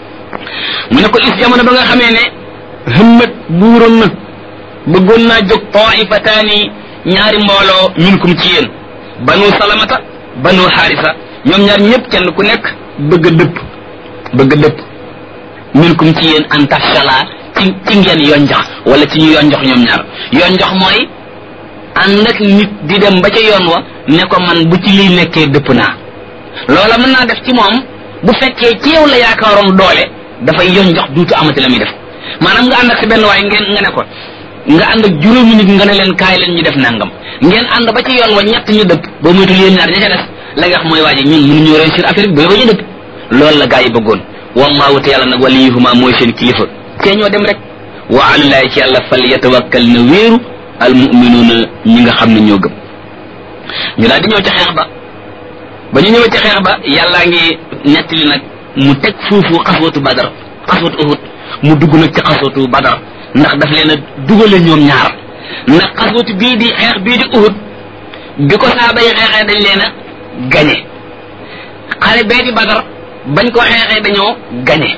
mu ne ko is jamono ba nga xamee ne hëmmat buuroon na bëggoon naa jóg taifataani ñaari mbooloo minkum ci yéen banu salamata banu xaarisa ñoom ñaar ñëpp kenn ku nekk bëgg a dëpp bëgg a dëpp minkum ci yéen an tafshala ci ci ngeen yonjox wala ci ñu yonjox ñoom ñaar yonjox mooy ànd ak nit di dem ba ca yoon wa ne ko man bu ci lii nekkee dëpp naa loola mën naa def ci moom bu fekkee ci yow la yaakaaroon doole dafay yonjox duutu amati la muy def maanaam nga ànd ak si benn waaye ngeen nga ne ko nga ànd ak juróomi nit nga ne leen kaay leen ñu def nangam ngeen ànd ba ci yoon wa ñett ñu dëpp ba moytul yéen ñaar ña ca des la nga wax mooy waaji ñun mënuñu réussir affaire bi ba ñu dëpp loolu la gaa yi bëggoon wallahu te yàlla nag waliyuhuma mooy seen kilifa te ñoo dem rek wa alallahi ci yàlla fal yatawakkal na wéeru al muminuuna ñi nga xam ne ñoo gëm ñu daal di ñëw ca xeex ba ba ñu ñëwee ca xeex ba yàllaa ngi nettali nag mu teg foofu xaswatu badar xaswatu uhud mu dugg nag ci xaswatu badar ndax daf leen a dugale ñoom ñaar ndax xaswatu bii di xeex bii di uhud bi ko saaba yi xeexee dañ leen a gañe xare bee di badar bañ ko xeexee dañoo gañe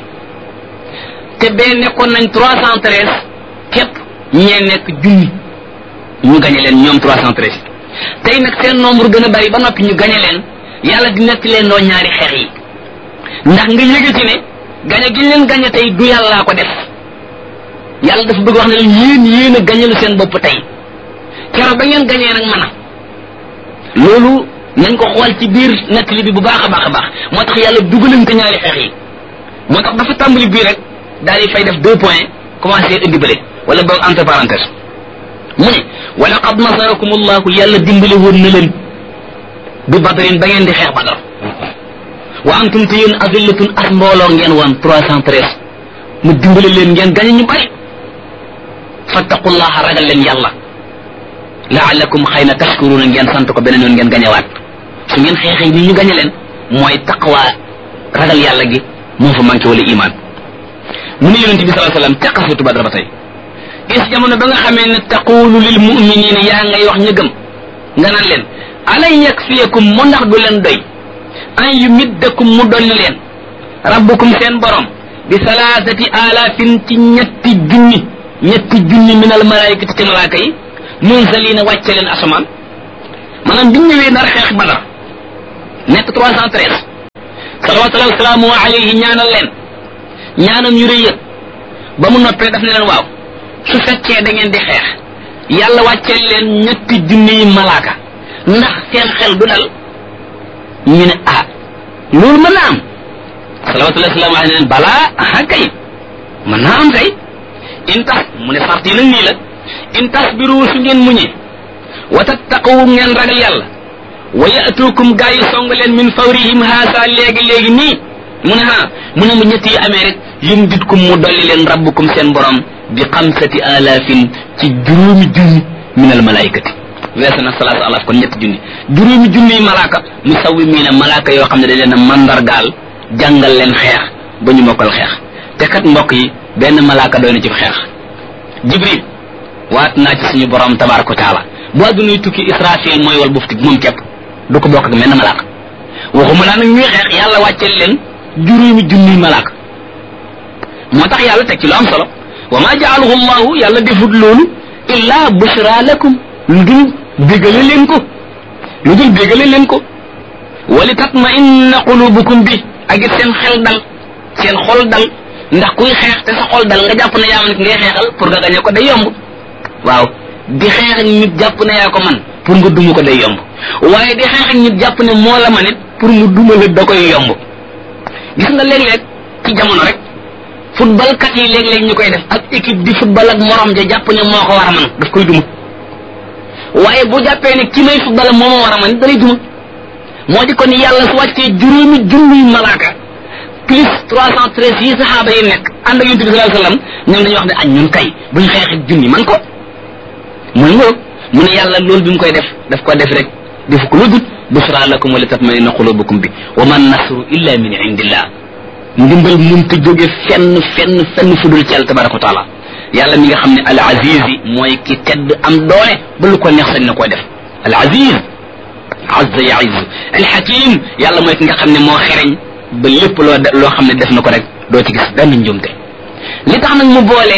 te bee nekkoon nañ trois cent treize képp ñee nekk junni ñu gañe leen ñoom trois cent treize tey nag seen nombre gën a bari ba noppi ñu gañe leen yàlla di nekk leen noo ñaari xeex yi ndax nga yëge ci ne gañe gi leen gañe tey du yàllaa ko def yàlla dafa bëgg wax ne leen yéen yéen a gañelu seen bopp tey keroog ba ngeen gañee nag mën a loolu nañ ko xool ci biir nettali bi bu baax a baax a baax moo tax yàlla dugalante ñaari xeex yi moo tax dafa tàmbali bii rek daal di fay def deux points commencé indi bële wala boog entre parenthèse mu ne wa laqad nasarakum allahu yàlla dimbale woon na leen bi badrin ba ngeen di xeex badar wa antum te yéen azillatun as mbooloo ngeen woon trois cent treize mu dimbale leen ngeen gañe ñu bari fattaqullaha ragal leen yàlla laalakum xëy na tashkuruna ngeen sant ko beneen yoon ngeen gañewaat su ngeen xeexee ni ñu gañe leen mooy taqwa ragal yàlla gi moo fa manqué wala iman mu ne yonente bi salaa sallam ca xasatu badra ba tey is jamono ba nga xamee ne taqulu lil muminina yaa ngay wax ñu gëm nga naan leen alay yakfiyakum mu ndax du leen doy an yumiddakum mu dolli leen rabbukum seen borom bi salaasati alaafin ci ñetti junni ñetti junni min al malaikati ci malaaka yi munzalina wàcce leen asamaan maanaam biñ ñëwee nar xeex badar nekk trois cent treize salawatullahi wasalaamu alayhi ñaanal leen ñaanam yu rëy ba mu noppee daf ne leen waaw su fekkee da ngeen di xeex yàlla wàcceel leen ñetti junni yi malaaka ndax seen xel du dal ñu ne ah loolu mën na am salawatullahi wasalaamu alayhi ne leen balaa ah kay mën naa am kay in tax mu ne sart yi nag nii la in tasbiru su ngeen muñee wa tattaqu ngeen ragal yàlla wa yatukum gaa yi song leen min fawrihim haasa léegi léegi nii mu ne ha mu ne mu ñett yi amee rek yum ditkum mu dolli leen rabbukum seen borom bi xamsati alaafin ci juróomi junni min al malaikati weesu na salaatu alaaf kon ñetti junni juróomi junni malaaka mu sawwi mii ne malaaka yoo xam ne dañ leen a mandargaal jàngal leen xeex ba ñu mokkal xeex te kat mbokk yi benn malaaka doy na ci xeex jibril waat naa ci suñu borom tabaraka wa taala bu àddunay tukki israfil mooy wal bufti moom képp du ko bokk ak menn malaaka waxuma laa nag ñuy xeex yàlla wàcceel leen juróomi junniy malaaka moo tax yàlla teg ci lu am solo wa ma jaalahu llahu yàlla defut loolu illa bushra lakum lu dul bégale leen ko lu dul bégale leen ko wali tatma inna qulubukum bi ak it seen xel dal seen xol dal ndax kuy xeex te sa xol dal nga jàpp ne yaa man ngay xeexal pour nga gañe ko day yomb waaw di xeex ak nit jàpp ne yaa ko man pour nga duma ko day yomb waaye di xeex ak nit jàpp ne moo la man it pour mu duma la da koy yomb gis nga léeg-léeg ci jamono rek football kat yi léeg-léeg ñu koy def ak équipe di football ak morom ja jàpp ne moo ko war a man daf koy duma waaye bu jàppee ne ki may football moo ma war a man it dalay duma moo di kon yàlla su wàccee juróomi junniy malaaka plus trois cent treize yi saxaaba yi nekk ànd ak yonent bi sallallahu alayhi wasallam ñoom dañuy wax ne añ ñun kay buñ xeex ak junni man ko muy ngóob mu ne yàlla loolu bi mu koy def daf ko def rek defu ko lu dut busra lakum wa li tatmainna qulubukum bi wa man nasru illa min indillah ndimbal munta jóge fenn fenn fenn fudul ci yàlla tabaraka wa taala yàlla mi nga xam ne al aziz yi mooy ki tedd am doole ba lu ko neex sañ na koy def al aziz azza yaiz al hakim yàlla mooy ki nga xam ne moo xereñ ba lépp loo loo xam ne def na ko rek doo ci gis benn njumte li tax nag mu boole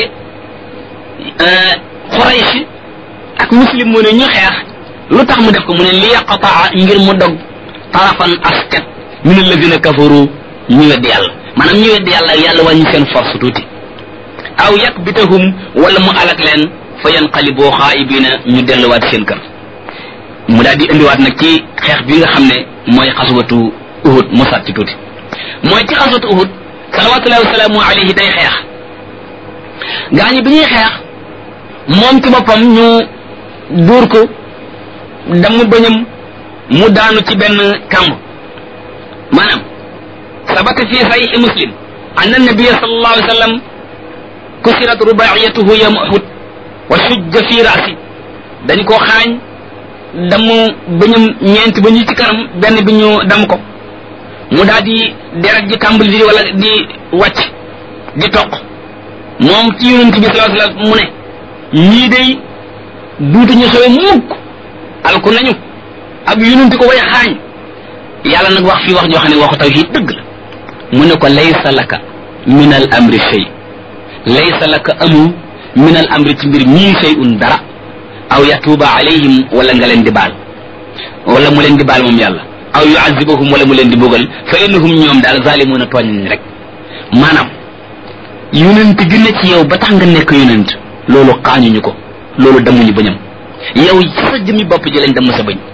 Quraysh ak muslim mu ne ñu xeex lu tax mu def ko mu ne li yaqataa ngir mu dog tarafan askat min alladina kafaru ñu weddi yàlla maanaam ñu weddi yàlla yàlla wàññi seen force tuuti aw yakbitahum wala mu alak leen fa yanqaliboo xaayibina ñu delluwaat seen kër mu daal di indiwaat nag ci xeex bi nga xam ne mooy xaswatu uhud mu sat ci tuuti mooy ci xaswatu uhud salawatullahi wasalaamu alayhi day xeex gaañu bi ñuy xeex moom ci boppam ñu duur ko damu bëñam mu daanu ci benn kàmb maanaam sabata fi sahih muslim anna nabiya sallallahu alayhi wa sallam kusirat rubaiyatuhu yawm uhud wa shujja fi rasi dañ ko xaañ damu bëñam ñeenti ba ñu ci kanam benn bi ñu dam ko mu daal di deret ji tàmbali di wala di wàcc di toq moom ci yonent bi sallallahu alayhi wa sallam mu ne ñii day duutuñu sowe mukk alku nañu ab yonent ko way xaañ yàlla nag wax fii wax joo xam ne waxu tawhid dëgg la mu ne ko laysa laka min al amri shay laysa laka amu min al amri ci mbir mii shay'un dara aw yatuuba alayhim wala nga leen di baal wala mu leen di baal moom yàlla aw yuazibahum wala mu leen di bugal fa innahum ñoom daal zalimuuna tooñ nañ rek maanaam yonent gi ne ci yow ba tax nga nekk yonent loolu xaañuñu ko loolu damuñu bëñam yow sa jëmi bopp ji lañ damm sa bëñ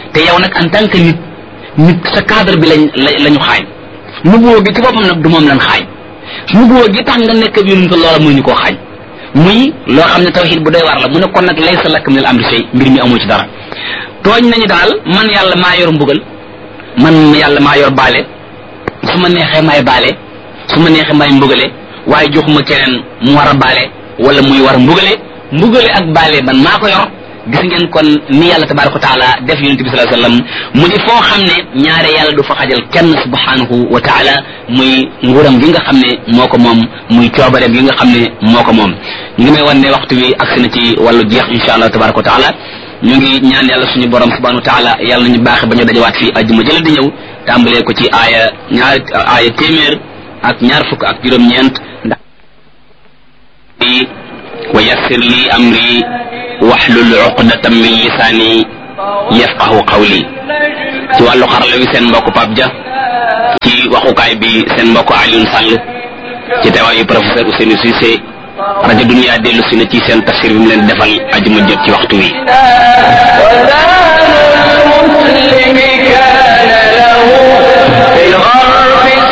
te yow nag en tant que nit nit sa cadre bi lañ la ñu xaañ nubuwoo gi ci boppam nag du moom lañ xaañ nubuwoo gi tax nga nekk bi yonent loola muy ñu koo xaañ muy loo xam ne tawxid bu doy war la mu ne kon nag laysa laka min al amri shay mbir mi amoo ci dara tooñ nañu daal man yàlla maa yor mbugal man yàlla maa yor baale su ma neexee maay baale su ma neexee maay mbugale waaye joxuma keneen mu war a baale wala muy war a mbugale mbugale ak baale man maa ko yor gis ngeen kon ni yàlla tabaraka wa taala def yonente bi sallallahu alayhi wasallam mu di foo xam ne ñaare yàlla du fa xajal kenn subhanahu wa taala muy nguuram gi nga xam ne moo ko moom muy coobareem gi nga xam ne moo ko moom ñu ngi may wan ne waxtu wi agsi na ci wàllu jeex insha allah tabaraka wa taala ñu ngi ñaan yàlla suñu borom subhanahu wa taala yàlla nañu baaxe ba ñu dajawaat fii ajjuma jële di ñëw tàmbalee ko ci aaya ñaar aaya téeméer ak ñaar fukk ak juróom-ñeent ndax wa yassir li amri waxlul uqdatam min lisaani yafqahu qawli ci wàllu xarala wi seen mbokk Pape Dia ci waxukaay bi seen mbokk Alioune Sall ci teewaayu professeur Ousseynou Cissé rajo Dunia dellu si na ci seen tafsir bi mu leen defal ajuma jot ci waxtu wi